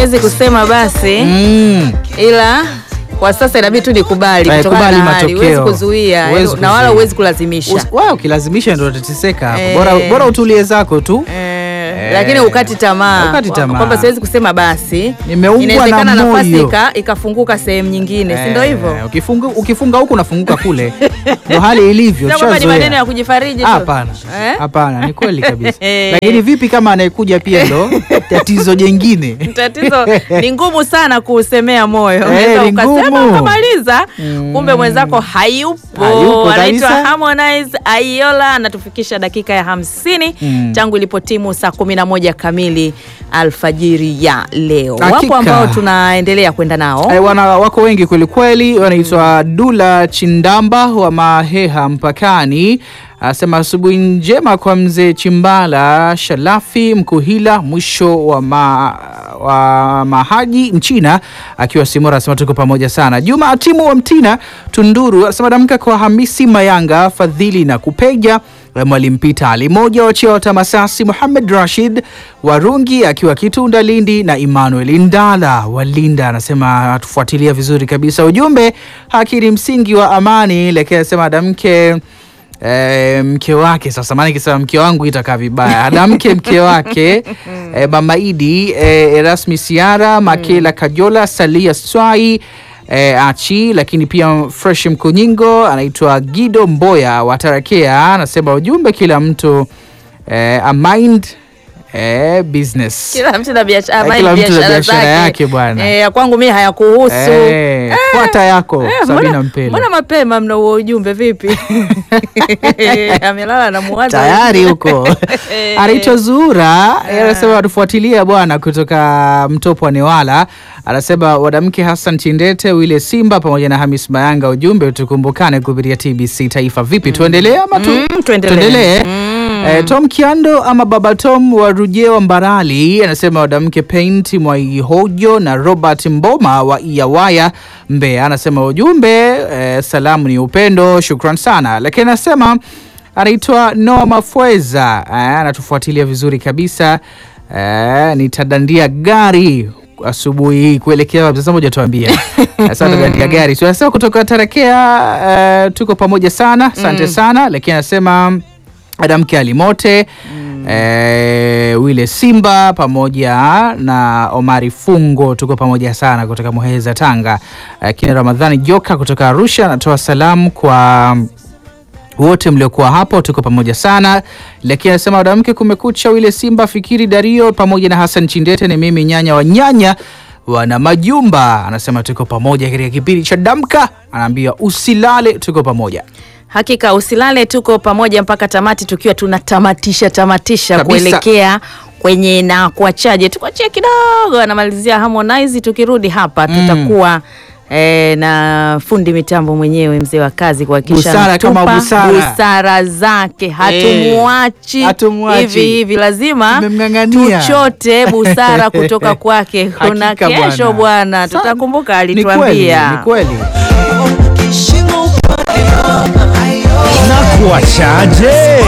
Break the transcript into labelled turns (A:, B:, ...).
A: siwezi kusema basi
B: Mm.
A: ila kwa sasa inabidi tu nikubali
B: Eh,
A: kutokana
B: kubali
A: na hali.
B: matokeo.
A: Huwezi kuzuia
B: Huwezi
A: yaani, na wala
B: kuzuia.
A: huwezi kulazimisha
B: Us- wewe ukilazimisha ndio utateseka hapo.
A: Eh.
B: Bora, bora utulie zako tu.
A: Eh, lakini ukati tamaa
B: Ukati tamaa.
A: kwamba siwezi kusema basi
B: Nimeumbwa
A: inawezekana
B: na
A: nafasi
B: moyo.
A: ika- ikafunguka sehemu nyingine si ndio hivyo
B: Eh, ukifunga, ukifunga huku unafunguka kule. Ndio hali ilivyo.
A: Sio kwamba ni
B: tushazoea.
A: maneno ya kujifariji tu.
B: Hapana,
A: Eh?
B: hapana, ni kweli kabisa.
A: Eh.
B: Lakini vipi kama anayekuja pia ndo tatizo jengine?
A: tatizo ni ngumu sana kuusemea moyo
B: Eh,
A: Unaweza
B: ni
A: ukasema
B: ngumu.
A: ukamaliza kumbe mwenzako hayupo
B: Hayupo
A: anaitwa
B: kabisa.
A: Harmonize Aiola anatufikisha dakika ya hamsini
B: Mm.
A: tangu ilipotimu saa kumi na moja kamili alfajiri ya leo
B: Hakika.
A: wapo ambao tunaendelea kwenda nao
B: Eh, wana wako wengi kwelikweli, wanaitwa Dula Chindamba wa Maheha mpakani. Anasema asubuhi njema kwa mzee Chimbala Shalafi Mkuhila mwisho wa, ma, wa Mahaji Mchina akiwa Simora, anasema tuko pamoja sana. Juma Atimu wa Mtina Tunduru anasema damka kwa Hamisi Mayanga Fadhili na Kupeja Mwalimu Pita Ali moja wachia wa Tamasasi, Muhamed Rashid Warungi akiwa Kitunda Lindi na Emmanuel Ndala wa Linda anasema atufuatilia vizuri kabisa. Ujumbe haki ni msingi wa amani, lakini anasema adamke E, mke wake sasa, maana ikisema mke wangu itakaa vibaya. Adamke mke wake e, Mama Idi e, Erasmi Siara Makela Kajola Salia Swai e, Achi, lakini pia Fresh Mkunyingo anaitwa Gido Mboya wa Tarakea anasema ujumbe, kila mtu e, a mind e, business
A: kila mtu na biashara
B: Eh,
A: mind
B: kila mtu na
A: biashara
B: biashara
A: zake.
B: yake bwana.
A: Eh, ya kwangu mimi hayakuhusu
B: Eh, fuata yako
A: Eh,
B: Sabina
A: mbona-
B: Mpele
A: mbona mapema mna huo ujumbe vipi amelala na muwaza
B: tayari huko
A: Eh.
B: anaitwa Zura yeye anasema watufuatilia bwana kutoka Mtopo wa Newala. Anasema wadamke Hassan Chindete Wile Simba pamoja na Hamis Mayanga, ujumbe tukumbukane kupitia TBC Taifa. Vipi, tuendelee ama tu
A: Mm, tuendelee.
B: tuendelee?
A: Mm.
B: Eh, Tom Kiando ama Baba Tom wa Rujewa Mbarali anasema wadamke Paint Mwaihojo na Robert Mboma wa Iyawaya Mbeya, anasema ujumbe eh, salamu ni upendo, shukran sana. Lakini anasema anaitwa Noah Mafweza eh, anatufuatilia vizuri kabisa eh, nitadandia gari asubuhi hii kuelekea wapi? Sasa moja tuambia sasa tadandia gari so, anasema kutoka Tarakea eh, tuko pamoja sana, asante sana. Lakini anasema Adamke Alimote eh, Wile Simba pamoja na Omari Fungo tuko pamoja sana kutoka Muheza Tanga. Lakini Ramadhani Joka kutoka Arusha anatoa salamu kwa wote mliokuwa hapo, tuko pamoja sana. Lakini anasema wadamke, kumekucha. Wile Simba, Fikiri Dario pamoja na Hassan Chindete, ni mimi nyanya wa nyanya wana majumba, anasema tuko pamoja katika kipindi cha Damka. Anaambia usilale, tuko pamoja.
A: Hakika usilale, tuko pamoja mpaka tamati, tukiwa tunatamatisha tamatisha
B: Kabisa.
A: kuelekea kwenye na kuachaje, tukuachie kidogo, anamalizia Harmonize. Tukirudi hapa tutakuwa eh, na fundi mitambo mwenyewe mzee wa kazi kuhakikisha
B: Busara kama
A: anatupa
B: busara.
A: busara zake, hatumuachi
B: hatumuachi.
A: hivi hivi, lazima
B: Tumemng'ang'ania.
A: tuchote busara kutoka kwake. Kuna
B: Hakika
A: kesho bwana,
B: Sa-
A: tutakumbuka
B: Ni kweli,
A: alituambia
B: ni kweli.
C: na kuachaje